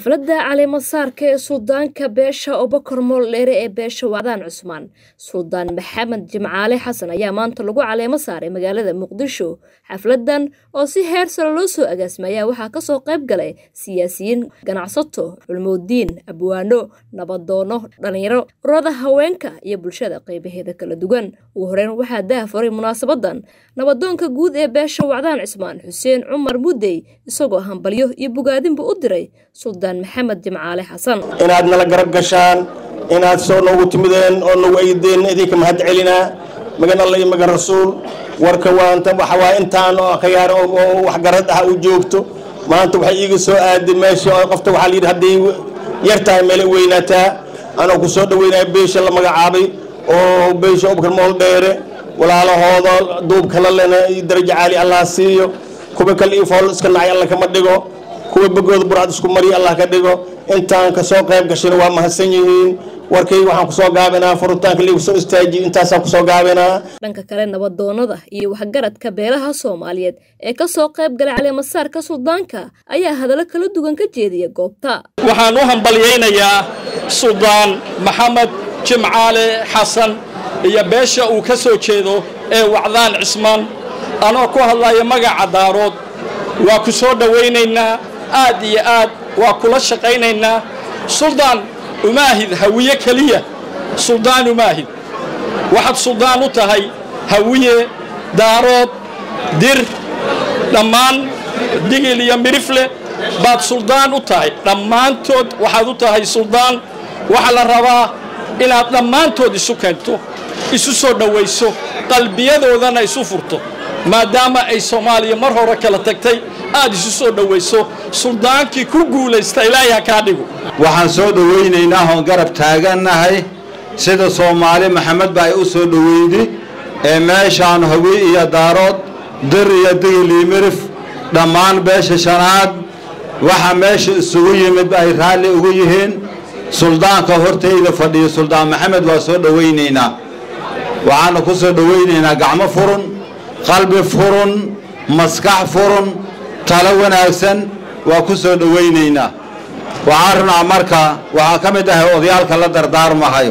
xafladda caleemasaarka ee suldaanka beesha obakor mooldheere ee beesha wacdaan cusmaan suldaan maxamed jimcaale xasan ayaa maanta lagu caleemo saaray magaalada muqdisho xafladan oo si heer sare loo soo agaasmay ayaa waxaa kasoo qayb galay siyaasiyiin ganacsato culmoodiin abwaano nabadoono dhalinyaro urada haweenka iyo bulshada qeybaheeda kala duwan ugu horeyn waxaa dahafuray munaasabadan nabadoonka guud ee beesha wacdaan cismaan xuseen cumar mudey isagoo hambalyo iyo bogaadinba u diray suldaan maxamed jimcaale xasan inaad nala garab gashaan inaad soo noogu timideen oo nagu aydeen idinka mahad celinaa magan alla iyo magan rasuul warka waanta waxawaa intaan oo khiyaar oo waxgarad ah u joogto maanta waxay iiga soo aaday meesha oo qofta waxaa layidhi hadday yar tahay meele weynaataa anoo ku soo dhaweynaya beesha la magacaabay oo beesha obkar mool dheere walaalahooda duubka la lena iyo darajo caali allah siiyo kuwa kale iyo fool iska nacay alla kama dhigo kuwa begooda burcad isku mariya allah ka dhigo intaan kasoo qayb gashayna waa mahadsan yihiin warkay waxaan kusoo gaabinaa furitaanka liigu soo istaajiyo intaasaan kusoo gaabinaa dhanka kale nabadoonada iyo waxgaradka beelaha soomaaliyeed ee kasoo qayb galay caleemasaarka suldaanka ayaa hadallo kala duwan ka jeediya goobta waxaan u hambalyaynayaa suldaan maxamed jimcaale xasan iyo beesha uu ka soo jeedo ee wacdaan cismaan anoo ku hadlaya magaca daarood waa ku soo dhowaynaynaa aad iyo aad waa kula shaqaynaynaa suldaan umaahid hawiye keliya suldaan umaahid waxaad suldaan u tahay hawiye daarood dir dhammaan digil iyo midhifle baad suldaan u tahay dhammaantood waxaad u tahay suldaan waxaa la rabaa inaad dhammaantood isu keento isu soo dhowayso qalbiyadoodana isu furto maadaama ay soomaaliya mar hore kala tagtay aad isu soo dhowayso suldaankii ku guulaysta ilaahay ha kaa dhigo waxaan soo dhowaynaynaa oon garab taagannahay sida soomaali maxamed ba ay u soo dhoweydi ee meeshaan hawi iyo daarood dir iyo digil iyo mirif dhammaan beesha shanaad waxa meesha isugu yimid ay raalli ugu yihiin suldaanka hortayda fadhiyo suldaan maxamed waa soo dhowaynaynaa waxaana ku soo dhowaynaynaa gacmo furun qalbi furun maskax furun talo wanaagsan waa ku soo dhowaynaynaa waxaan runaa marka waxaa ka mid ahay odayaalka la dardaarmahayo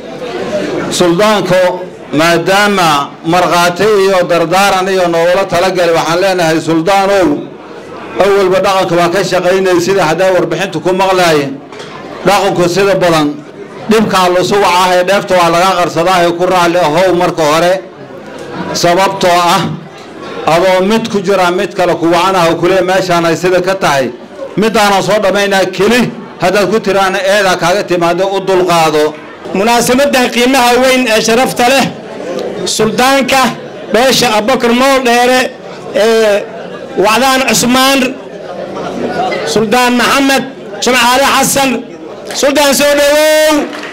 suldaanku maadaama markhaati iyo dardaaran iyo noogula talagalay waxaan leenahay suldaanow awalba dhaqanka waa ka shaqaynay sida haddaa warbixintu ku maqlaaye dhaqanku sida badan dhibkaa lusugac ah ee dheefta waa laga qarsadaahe ku raalli ahow marka hore sababtoo ah adoo mid ku jira mid kale kuwacanaha kule meeshaan ay sida ka tahay midaanan soo dhammaynaa keli haddaad ku tiraana eedaa kaaga timaado u dulqaado munaasabadan qiimaha weyn ee sharafta leh suldaanka beesha abakar mool dheere ee wacdaan cusmaan suldaan maxamed jimcaale xasan suldaan soo dhowow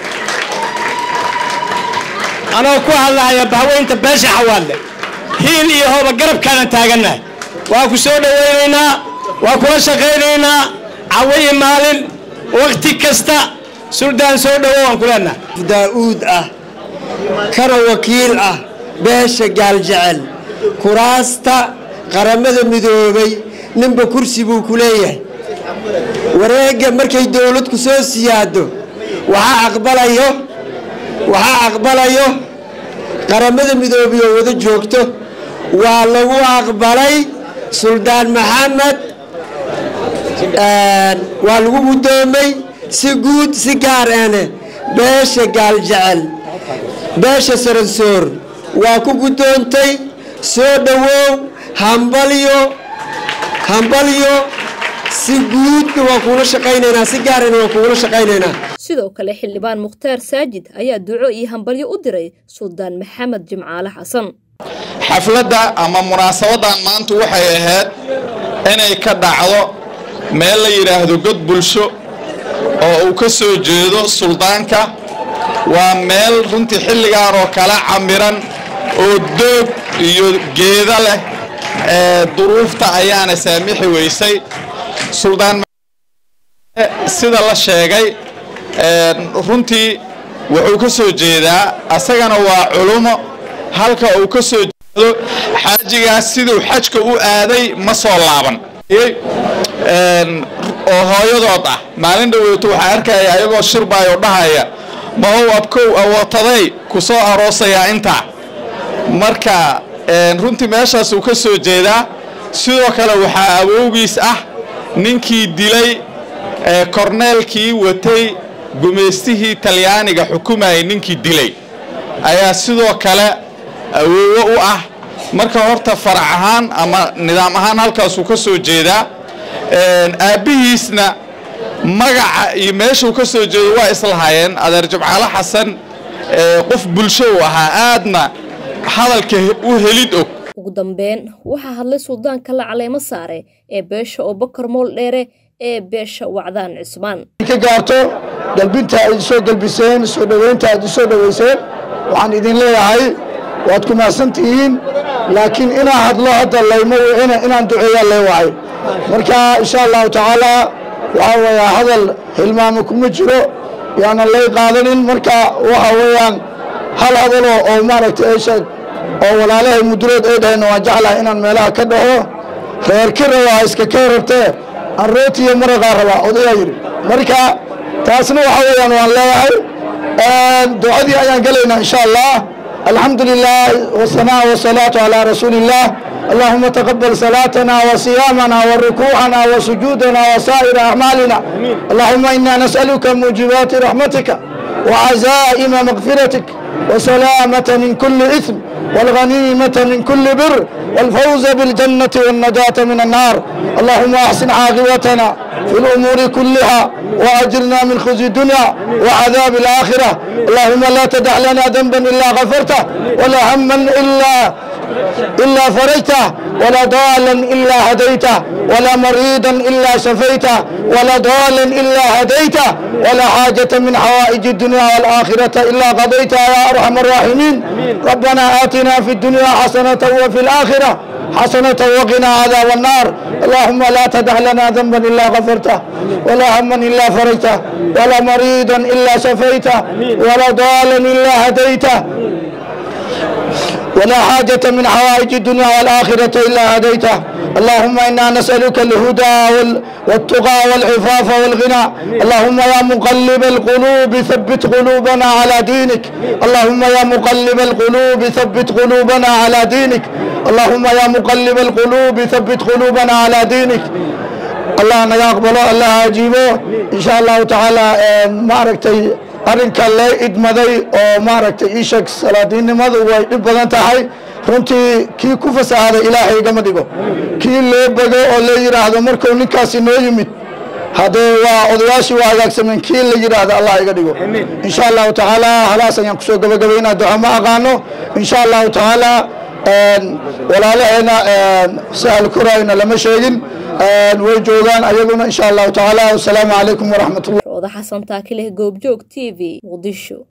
anoo ku hadlahaya bahweynta beesha xawaadle hiil iyo hooba garabkaanan taagannahay waa ku soo dhowaynaynaa waa kula shaqaynaynaa cawo iyo maalin wakhti kasta suldaan soo dhowow aan ku leenahay daa'uud ah kana wakiil ah beesha gaaljecel kuraasta qaramada midoobay ninba kursi buu ku leeyahay wareegga markay dowladku soo siyaado waxaa aqbalayo waxaa aqbalayo qaramada midoobay oo wada joogto waa lagu aqbalay suldaan maxamed waa lagu guddoomay si guud si gaar ane beesha gaaljecel beesha saransoor waa ku guddoontay soo dhowow hambalyo hambalyo si guudna waa kuula shaqaynaynaa si gaarana waa kuula shaqaynaynaa sidoo kale xildhibaan mukhtaar saajid ayaa duco iyo hambalyo u diray suldaan maxamed jimcaale xasan xafladda ama munaasabadan maanta waxay ahayd inay ka dhacdo meel la yidhaahdo god bulsho oo uu ka soo jeedo suldaanka waa meel runtii xilligan oo kala camiran oo doog iyo geeda leh duruufta ayaana saamixi weysay suldaan sida la sheegay runtii wuxuu ka soo jeedaa asagana waa culumo halka uu ka soo jeedo xaajigaas siduu xajka u aaday ma soo laaban oo hooyadood ah maalin dhaweyto waxaa arkaya ayagoo shirbaayoo dhahaya mahow abkow awootaday ku soo aroosayaa intaa marka runtii meeshaas uu ka soo jeedaa sidoo kale waxaa awowgiis ah ninkii dilay korneelkii watay gumaystihii talyaaniga xukumayay ninkii dilay ayaa sidoo kale awoowo u ah marka horta farac ahaan ama nidaam ahaan halkaasuu ka soo jeedaa aabbihiisna magaca iyo meeshuu ka soo jeedo waa islahaayeen adeer jabcaalo xasan qof bulsho u ahaa aadna hadalka u helid og ugu dambeyn waxaa hadlay suldaanka la caleemo saare ee beesha abubakar mool dheere ee beesha wacdaan cismaan ka gaarto galbinta aad isoo galbiseen soo dhoweynta aad isoo dhoweyseen waxaan idin leeyahay waad ku mahadsantihiin laakiin inaa hadlo hadda laymo wicina inaan duceeyaa lee wacay marka insha allahu tacaala waxaa weeyaa hadal hilmaamo kuma jiro yaanan lay qaadanin marka waxa weeyaan hal hadaloo oo maaragtay eesheeg oo walaalahay mudurood ay dhaheenna waan jeclahay inaan meelaha ka dhaho reer kira waa iska ka rartee aan rootiyo maraqaa rabaa odayaa yidhi marka taasna waxa weeyaan waan leeyahay ducadii ayaan gelaynaa insha allah alxamdu lilah wasanaa wasalaatu calaa rasuuli illah اللهم تقبل صلاتنا وصيامنا وركوعنا وسجودنا وسائر أعمالنا اللهم إنا نسألك موجبات رحمتك وعزائم مغفرتك وسلامة من كل إثم والغنيمة من كل بر والفوز بالجنة والنجاة من النار اللهم أحسن عاقبتنا في الأمور كلها وأجرنا من خزي الدنيا وعذاب الآخرة اللهم لا تدع لنا ذنبا إلا غفرته ولا هما إلا إلا فرجته ولا ضالا إلا هديته ولا مريضا إلا شفيته ولا ضالا إلا هديته ولا حاجة من حوائج الدنيا والآخرة إلا قضيتها يا أرحم الراحمين ربنا آتنا في الدنيا حسنة وفي الآخرة حسنة وقنا عذاب النار اللهم لا تدع لنا ذنبا إلا غفرته ولا هما إلا فرجته ولا مريضا إلا شفيته ولا ضالا إلا هديته ولا حاجة من حوائج الدنيا والآخرة إلا هديته اللهم إنا نسألك الهدى والتقى والعفاف والغنى اللهم يا مقلب القلوب ثبت قلوبنا على دينك اللهم يا مقلب القلوب ثبت قلوبنا على دينك اللهم يا مقلب القلوب ثبت قلوبنا على دينك الله أنا يقبله الله أجيبه إن شاء الله تعالى ما ركتي arrinka lee idmaday oo maaragtay ii sheeg salaadiinnimadu way dhib badan tahay runtii kii ku fasahaaday ilaahay igama dhigo kii loo bego oo la yidhaahdo markuu ninkaasi noo yimid haddee waa odayaashii waa hagaagsameen kii la yidhaahdo allah iga dhigo insha allahu tacaala halaas ayaan kusoo gabagabaynaa duco ma aqaano insha allahu tacaala walaalaheena sahal kurayna lama sheegin way joogaan ayaguna insha allahu tacaala wasalaamu calaykum waraxmat ullah rooda xasan taakileh goobjoog t v muqdisho